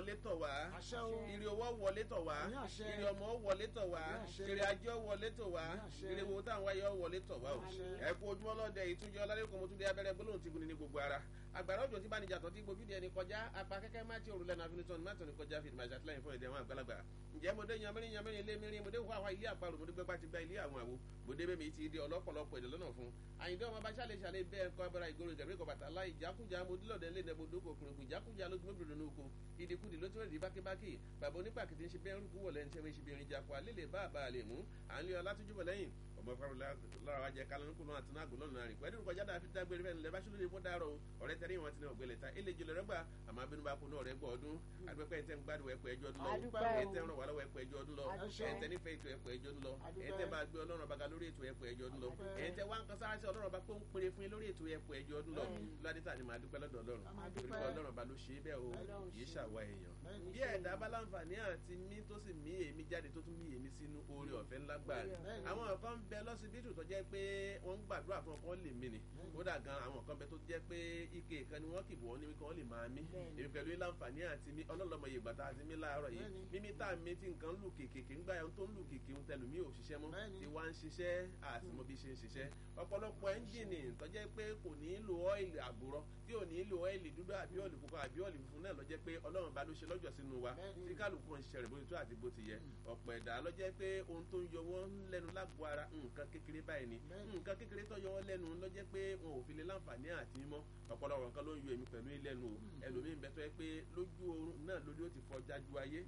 wọlé tọ̀ wá àṣẹ o ire owó wọlé tọ̀ wá Àmì àṣẹ. ire ọmọ wọlé tọ̀ wá Àmì àṣẹ. ire ajé wọlé tọ̀ wá Àmì àṣẹ. ire wo táwọn wáyé wọlé tọ̀ wá o Àṣẹ. ẹ kú ojúmọ́ lọ́dẹ ìtúnjẹ ọlálẹ́kùn mo tún dé abẹ́rẹ́ gbólóhùn ti gun ní gbogbo ara àgbàrá òjò tí bá níjà tán tí gbójú di ẹni kọjá apá kẹ́kẹ́ má ti òrùlẹ̀ náà finitọ́ni má tọ́ni kọjá fìdí màṣá tíláyìn fún èdè àwọn àgbàlagbà ǹjẹ́ mo dé yanmẹ́rin yanmẹ́rin ilé mìíràn mo dé wá wá ilé àparò mo dé gbẹ́gbá ti gba ilé àwọn àwo mo dé bẹ́ẹ̀ mi ti di ọlọ́pọ̀lọpọ̀ èdè lọ́nà fún àyìndé ọmọ bá ṣàlẹ̀ ṣàlẹ̀ bẹ́ẹ̀ kọ́ abẹ́rẹ́ ìgboro ìgẹ̀rẹ́ kọ bàtà láì jákújà mo dílọ̀dẹ lé nẹ́bù dókò kùnùkùn jákújà ló gbé bìrì nínú ìdíkudì ló tún rẹ̀ di bákíbákì bàbá onípàkìtì ń ṣe bẹ́ẹ̀ rúkú wọ̀lẹ́ ní sẹ́wọ́n ṣe bí irin jakọ alẹ́ lè bá àbá lè mú à ń lé ọ látújúbọ̀ lẹ́yìn ọmọ ìfarò lára wa jẹ kálánù kùnú àti náà gbọ́dọ̀ náà rìn pẹ̀lú ìrùkọjá dáa fi dágbére fẹ́ni lẹ́bàá ṣúlẹ̀ ìbò dárọ̀ ọ̀rẹ́ tẹ́lẹ̀ wọn ti ní ọ̀gbẹ́lẹ̀ ta ilé jùlọ rẹ́gbà àmọ́ abínú bá kunu ọ̀rẹ́ gbọ́ ọdún adúpẹ́ ẹ̀ tẹ́ ń gbádùn ẹ̀pọ̀ ẹjọ́ ọdún lọ Adúpẹ́ ẹ̀ o. tẹ́ ń ràn wá lọ́wọ́ ẹ̀pọ̀ ẹjọ́ ọdún lọ Adúpẹ́. ẹ̀ tẹ́ nífẹ̀ẹ́ ètò ẹ̀pọ̀ ẹjọ́ ọdún lọ Adúpẹ́. ẹ̀ tẹ́ máa gbé ọlọ́run ọba ga lórí ètò ẹ̀pọ̀ ẹjọ́ ọdún lọ Adúpẹ́. ẹ̀ tẹ́ wá ń kan sára sí ọlọ́run ọba pé ó ń pèrè fún yín lórí ètò ẹ̀pọ̀ ẹjọ́ ọdún lọ Bẹ́ẹ̀ni. ládìtà ni màá dúpẹ́ lọ́dọ̀ ọlọ́run A máa torí dúpẹ́. pé ọlọ́run ọba ló ṣe é bẹ́ẹ̀ o Ọlọ́run kì í ṣe. ṣàwa èèyàn Bẹ́ẹ̀ni. bí ẹ̀dá bá láǹfààní àti mí tó sì mí èmi jáde tó tún mí èmi sínú oore ọ̀fẹ́ ńlá gbà ní. Bẹ́ẹ̀ni. àwọn kan ń bẹ lọ́sibítù tó jẹ́ pé wọ́n ń gbàdúrà fún ọkàn lè mí ni kódà gan àwọn kan bẹ tó jẹ́ pé ike kan ni wọ́n kì bọ́ ní kí wọ́n lè máa mí Bẹ́ẹ̀ni. èmi pẹ̀lú láǹfààní àti mí ọlọ́lọ́mọ yìí gbàtà àti mí láàárọ̀ yìí Bẹ́ẹ̀ni. mímí tá a mí tí nǹkan ń lù kèkèké ń gbà yẹn tó ń lù kèké ń tẹlu mí ò ṣiṣẹ́ mọ́ Bẹ́ẹ̀ni. tí wá ń ṣiṣẹ́ àti mo bí ṣe ń ṣiṣẹ́ ọ̀pọ̀lọpọ̀ ẹ́ńjìnì tó jẹ́ pé kò ní lo ọ́ìlì àbúrọ̀ tí ò ní lo ọ́ìlì dúdú àbí ọ́ìlì pupa àbí ọ́ìlì funfun náà ló jẹ́ pé ọlọ́run bá ló ṣe lọ́jọ́ sínú wa Bẹ́ẹ̀ni. tí kálukú ń ṣiṣẹ́ rẹ̀ bó ti tó àti bó ti yẹ ọ̀pọ̀ ẹ̀dá ló jẹ́ pé ohun tó ń yọ wọ́n lẹ́nu lágbo ara nǹkan kékeré báyìí ni Bẹ́ẹ̀ni. nǹkan kékeré tó yọ wọ́n lẹ́nu ló jẹ́ pé wọn ò fi lè láǹfààní àti mímọ́ ọ̀pọ̀lọpọ̀ nǹkan ló ń yọ èmi pẹ̀lú ilẹ̀nu o ẹlòmíín bẹ tó yẹ pé lójú oorun náà lórí ó ti fọ jájú ayé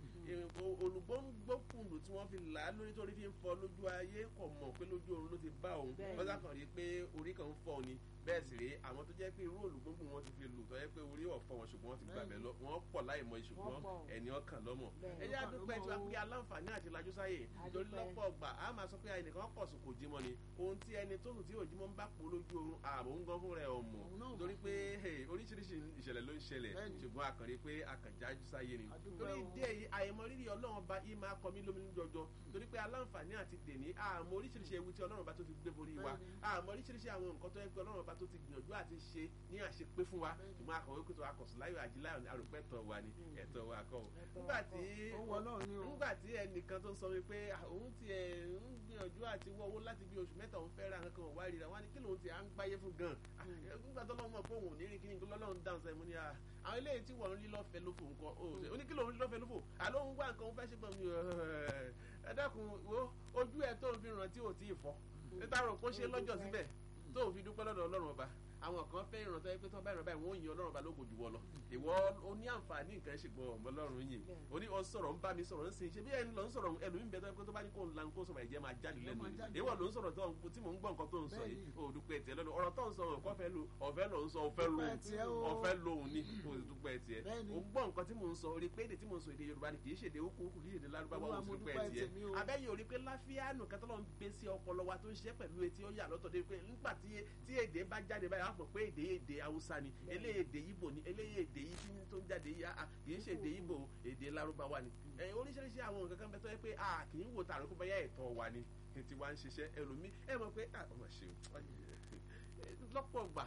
olùgbòǹgbòkùnlù tí wọ́n fi là á lórí torí fi ń fọ lójú ayé kò mọ̀ pé lójú oorun ló ti bá òun Bẹ́ẹ̀ni. wọ́n sàkàn rí i pé orí kan ń fọ́ ni bẹ́ẹ̀ sì rèé àwọn tó jẹ́ pé irú olùgbòǹgbò wọn ti fi lù tó yẹ pé orí ọ̀fọ̀ wọn ṣùgbọ́n wọ́n ti gbàgbẹ́ lọ wọ́n pọ̀ láì mọ ìṣùgbọ́n Wọ́n pọ̀. ẹni ọkàn lọ́mọ Bẹ́ẹ̀ni. ẹ jẹ́ àdúpẹ́ tí wàá pé aláǹfààní àti lajú sáyè torí Adúpẹ́. lọ́pọ̀ ọgbà á máa sọ pé ẹnìkan kọ̀ sùn kò jí mọ́ ni ohun tí ẹni tó sùn tí ò jí mọ́ ń bá pò lójú oorun ààbò ń gan fún rẹ̀ ọmọ Òun náà torí mọ̀. pé hey, oríṣiríṣi ìṣẹ̀lẹ̀ ló ń ṣẹlẹ̀ Bẹ́ẹ̀ni. ṣùgbọ́n akànrí pé akànjájú sáyé ni Adúpẹ́ torí o. ìdí èyí àìmọ̀ rírì ọlọ́run bá yìí máa kọ mí lóminú jọjọ torí pé aláǹfààní àti tèmi àmọ́ oríṣiríṣi ewu tí ọlọ́run bá tó ti gbé borí wa Bẹ́ẹ̀ni. àmọ́ oríṣiríṣi àwọn nǹkan tó yẹ pé ọlọ́run bá tó ti gbìyànjú àti ṣe ní àṣepé fún wa Bẹ́ẹ̀ni. ṣùgbọ́n akọ̀wé pé tó akọ̀sùn láyọ̀ àjíláyọ̀ àròpẹ́ ẹ̀tọ́ wa ni ẹ̀tọ́ wa kọ́ o Ẹ̀tọ́ nígbà wa tí Ó wọ Ọlọ́run ni o. nígbà tí ẹnìkan tó sọ wípé ah, òun ti ẹ̀ ń gbìyànjú àti wọ owó láti bí oṣù mẹ́ta òun fẹ́ ra nǹkan kan wá ríra wọn ni kí lòun ti à ń gbáyé fún gan Ah, nígbà tó lọ́wọ́ mọ̀ pé òun ò ní rí kíní lọ́lọ́run dáhùn sẹ́yìn mo ní ah, àwọn eléyìí tí wọ́n ń rí lọ́fẹ̀ẹ́ lófò nǹkan ó ṣe ó ní kí lòun rí lọ́fẹ̀ẹ́ lófò àlọ́ òun wá nǹkan òun fẹ́ ṣe pọ̀ mi ẹ dákun wo ojú ẹ tó ń fi ràn tí ò tí ì fọ́ níta rò kó ṣe lọ́jọ́ síbẹ̀ tó ò fi dúpẹ́ lọ́dọ̀ ọlọ́run ọba àwọn kan fẹ́ ìrántọ́ ẹ pé tó bá ìrànbá ìwọ̀n òyìn ọlọ́run ọba lóko jù wọ́ lọ ìwọ ó ní àǹfààní nǹkan ṣùgbọ́n ọmọ ọlọ́run yìí ó ní ọ sọ̀rọ̀ ń bá mi sọ̀rọ̀ ń sìn ṣe bí ẹni lọ ń sọ̀rọ̀ ẹlòmíín bẹ tó yẹ pé tó bá ní kó ń la kó sọ̀rọ̀ ẹ̀jẹ̀ máa jáde lẹ́nu máa jáde. ìwọ ló ń sọ̀rọ̀ tó tí mò ń gbọ́ nǹkan tó ń sọ yìí Bẹ́ẹ̀ni. ó dúpẹ́ tiẹ̀ lọ́nu ọ̀rọ̀ tó ń sọ ọ̀kọ́ fẹ́ lo ọ̀fẹ́ ló ń sọ ọ̀fẹ́ lo Dúpẹ́ tiẹ̀ o. ọ̀fẹ́ lóhùn ni ó sì dúpẹ́ tiẹ̀ Bẹ́ẹ̀ni. ó gbọ́ nǹkan tí mò ń sọ orí pé èdè tí mò ń sọ èdè Yorùbá ni kì í ṣèdè okùn kì í ṣèdè lárúbáwá Olúwa, ó sì mo dúpẹ́ dúpẹ́ tiẹ̀ tèmi o. abẹ́yẹ orí pé láfíàánù kẹtọ́ lọ́n gbé sí ọpọlọ wa tó ń ṣiṣẹ́ pẹ̀lú etí ó yà lọ́tọ̀ dé pé nígbà tí tí èdè bá jáde báyìí á mọ̀ pé èdè èdè Haúsá ni eléyìí èdè Ìgbò ni eléyìí èdè yìí tí tó ń jáde yìí ah, kì í ṣe èdè Ìgbò èdè lárúbáwá ni ẹ oríṣiríṣi àwọn nǹkan kan bẹ tó yẹ pé a kì í wò tààrà kó bẹ́yà ẹ̀tọ́ wa ni tí wàá ń ṣiṣẹ́ ẹlòmí ẹ mọ̀ pé ah, ọmọ ṣe o lọ́pọ̀ gbà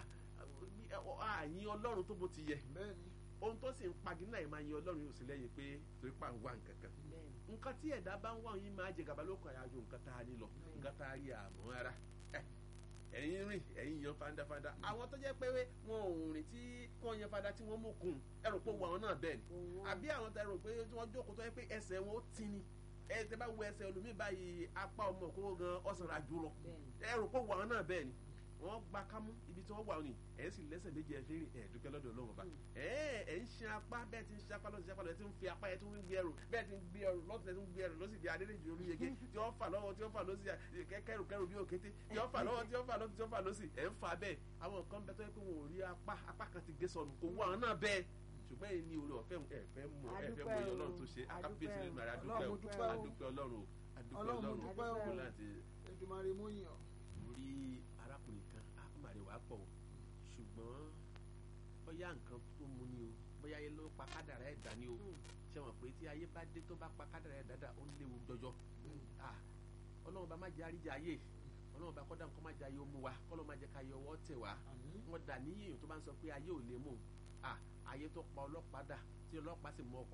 àyìn Ọlọ́run tó bó ti yẹ Bẹ́ẹ̀ni. ohun tó sì ń pagínà ẹ̀ máa yin Ọlọ́run yóò sì lẹ́yìn pé torí pa ń wá nǹkan kan Bẹ́ẹ̀ni. nǹkan tí ẹ̀dá bá ń wá yín máa jẹ gàba lóko àyájọ nǹkan tá a ní lọ nǹkan tá a rí àmọ́ ara ẹ̀ ẹ̀yin rìn ẹ̀yin yan fandafanda àwọn tó jẹ́ pé wọn ò rìn tí wọ́n yan fanda tí wọ́n mú kun ẹ rò pé wọn àwọn náà bẹ́ẹ̀ ni Òun wà. àbí àwọn tẹ rò pé tí wọ́n jókòó tó yẹ pé ẹsẹ̀ wọn ó ti ni ẹ tẹ bá wo ẹsẹ̀ olùmí báyìí apá ọmọ òkúrò gan ọ̀sán ra jù lọ Bẹ́ẹ̀ni. ẹ rò pé wọn àwọn náà bẹ́ẹ̀ ni wọ́n gba kámú ibi tí wọ́n wà ní ẹ̀ sì lẹ́sẹ̀ méjì ẹ̀ fi rìn ẹ̀ dúpẹ́ lọ́dọ̀ Ọlọ́run ọba ẹ̀ ẹ̀ ń ṣe apá bẹ́ẹ̀ ti ń ṣe apá lọ́sì apá lọ́sì tí ń fi apá yẹn tó ń gbé ẹrù bẹ́ẹ̀ ti ń gbé ẹrù lọ́sì tí ń gbé ẹrù lọ́sì di adédèjì olúyege tí wọ́n fà lọ́wọ́ tí wọ́n fà lọ́sì kẹ́rù kẹ́rù bí òkété tí wọ́n fà lọ́wọ́ tí wọ́n fà lọ́sì tí wọ́n fà lọ́sì ẹ̀ ń fa bẹ́ẹ̀ àwọn nǹkan bẹ́ẹ̀ tó yẹ pé wọn ò rí apá apá kan ti gé sọnù kò wọ àwọn náà bẹ́ẹ̀ ṣùgbọ́n èyí ní orí ọ̀fẹ́ ẹ fẹ́ mọ ẹ fẹ́ mọ iye ọlọ́run tó ṣe akábíyèsí nínú ara Ọlọ́run, mo dúpẹ́ o. adúpẹ́ ọlọ́run o adúpẹ́ Ọlọ́run, mo ọlọ́run dúpẹ́ o. kó láti Èdùmàrè mú yìn ọ́. orí arákùnrin kan àmàlè wàá pọ̀ o ṣùgbọ́n bóyá nǹkan tó mu ni o bóyá ayé ló pa kádàrá ẹ̀ dání o ṣé wọn pé tí ayé bá dé tó bá pa kádàrá ẹ̀ dáadáa ó léwu jọjọ Ah, ọlọ́run bá má jẹ́ àríjà ayé ọlọ́run bá kọ́dà nǹkan má jẹ́ ayé ó mú wa kọ́lọ́ má jẹ́ ká yọ ọwọ́ tẹ̀ wá Àmín. wọ́n dà ní èèyàn tó bá ń sọ pé ayé ò lè mú un Ah, ayé tó pa ọlọ́pàá dà tí ọlọ́pàá sì mú ọkọ